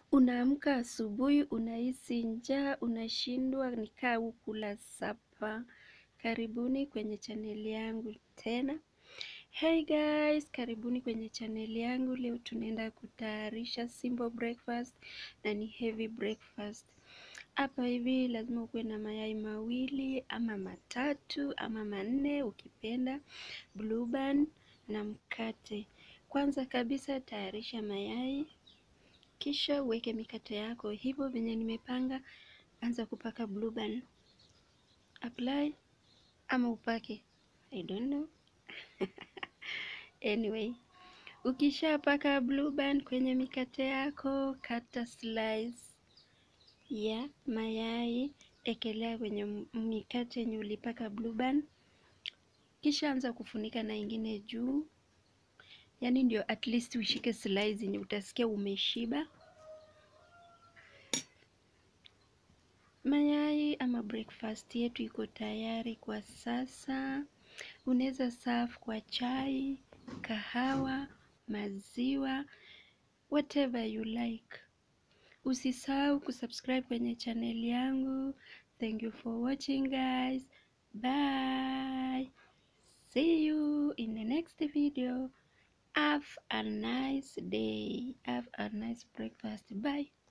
Unaamka asubuhi, unahisi njaa, unashindwa nikaa ukula sapa. Karibuni kwenye chaneli yangu tena. Hey guys, karibuni kwenye chaneli yangu. Leo tunaenda kutayarisha simple breakfast na ni heavy breakfast. Hapa hivi lazima ukuwe na mayai mawili ama matatu ama manne ukipenda, blueband na mkate. Kwanza kabisa tayarisha mayai kisha uweke mikate yako hivyo venye nimepanga. Anza kupaka blueband, apply ama upake, I don't know anyway, ukishapaka blueband kwenye mikate yako, kata slice ya mayai, ekelea kwenye mikate yenye ulipaka blueband, kisha anza kufunika na ingine juu, yaani ndio at least ushike slice yenye utasikia umeshiba. Mayai ama breakfast yetu iko tayari kwa sasa. Unaweza serve kwa chai, kahawa, maziwa, whatever you like. Usisahau kusubscribe kwenye channel yangu. Thank you for watching guys. Bye. See you in the next video. Have a nice day. Have a nice breakfast. Bye.